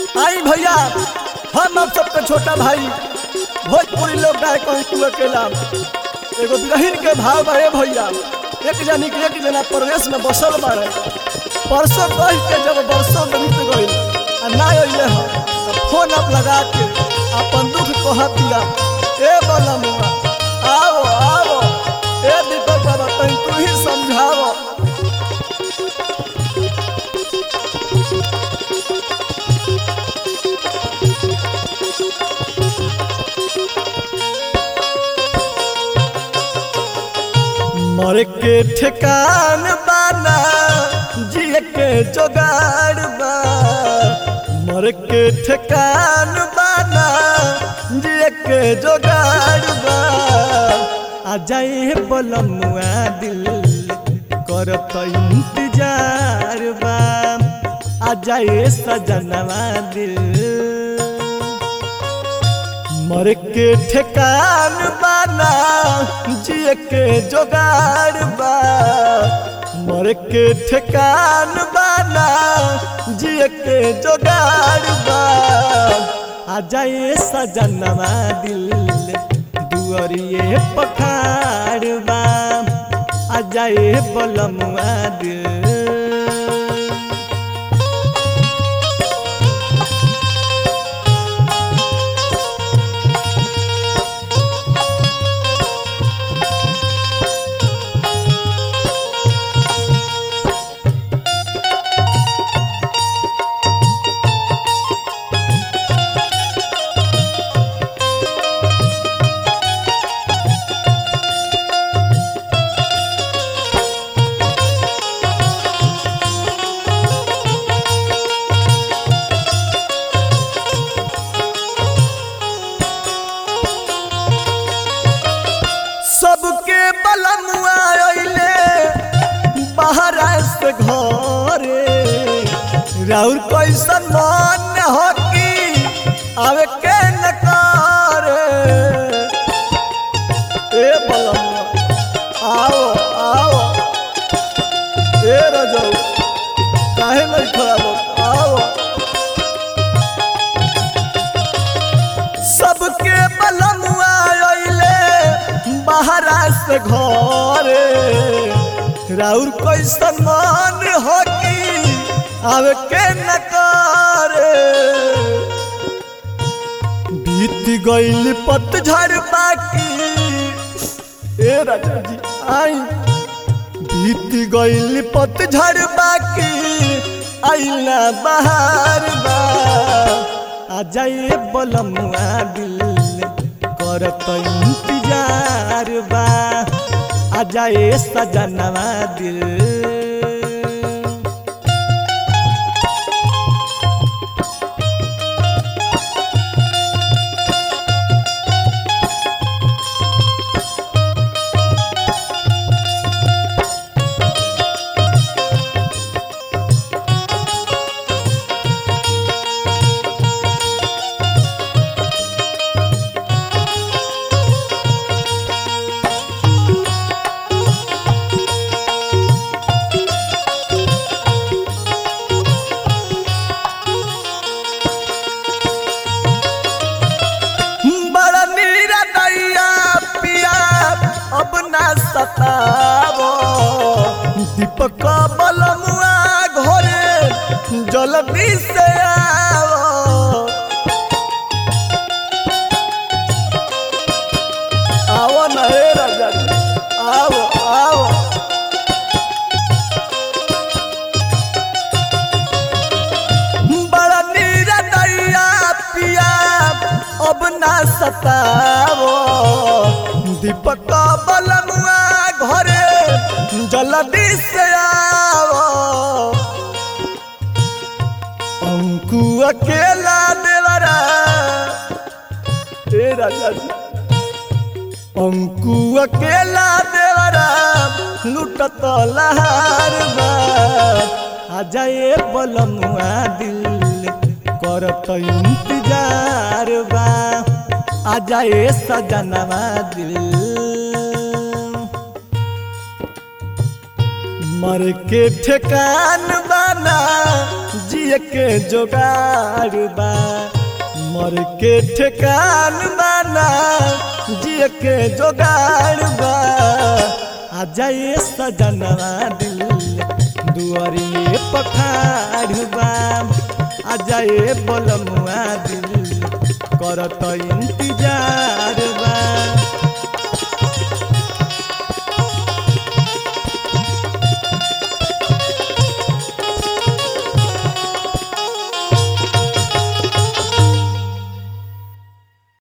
आई भैया हम आप सबका छोटा भाई भोजपुरी लोग गाय कहूँ तू अकेला एगो बिरहिन के भाव बड़े भैया एक जनी के एक जना प्रदेश में बसल बारे परसों कह के जब बरसों बीत गई आ ना अइले ह तो फोन आप लगा के अपन दुख कह दिया ए बनमुआ आओ आओ ए दीपक बाबा तनी तू ही समझाओ मर के ठिकान बाना जिए के जोगाड़ बा मर के ठिकान बाना जिए के जोगाड़ बा आ जाए बलमुआ दिल करत इंतजार बा आ जाए सजनवा दिल मर के ठिकान बाना जिए के जोगाड़ बा मर के ठिकान बाना जिए के जोगाड़ बा आ जाए सजनवा दिल दुअरिए पखाड़ बा आ जाए बलमुआ दिल सबके बलमुआ अइले बाहर से घरे राउर कैसन मन हो कि आवे के न करे ए बलमुआ आओ आओ ए रजौ काहे नहीं खराब आओ सबके बलमुआ अइले बाहरा से घरे राउर कैसन मन हो कि आवे के न करे बीत गइल पतझड़ बाकी ए राजा जी आई बीत गइल पतझड़ बाकी आइला बहार बा आ जाए बलमुआ दिल करत इंतजार बा आ जाए सजनवा दिल बड़ा नीरा दैया पिया अब ना सतावो दीपक बलमुआ घरे जल्दी से आओ आओ ना हे राजा जी, आओ आओ बड़ा नीरा दैया पिया अब ना सतावो दीपक बलमुआ घरे जल्दी से आओ अंकु अकेला देवरा ए राजा जी अंकु अकेला देवरा लुटत लहार बा आ जाए बलमुआ दिल करत इंतजार बा आ जाए सजनवा दिल मर के ठेकान बना जी जिए के जोगाड़ बा मर के ठेकान बाना जिए के जोगाड़ बा आ जाए सजनवा दिल दुआरी पखाड़ बा आ जाए बोलमुआ दिल करत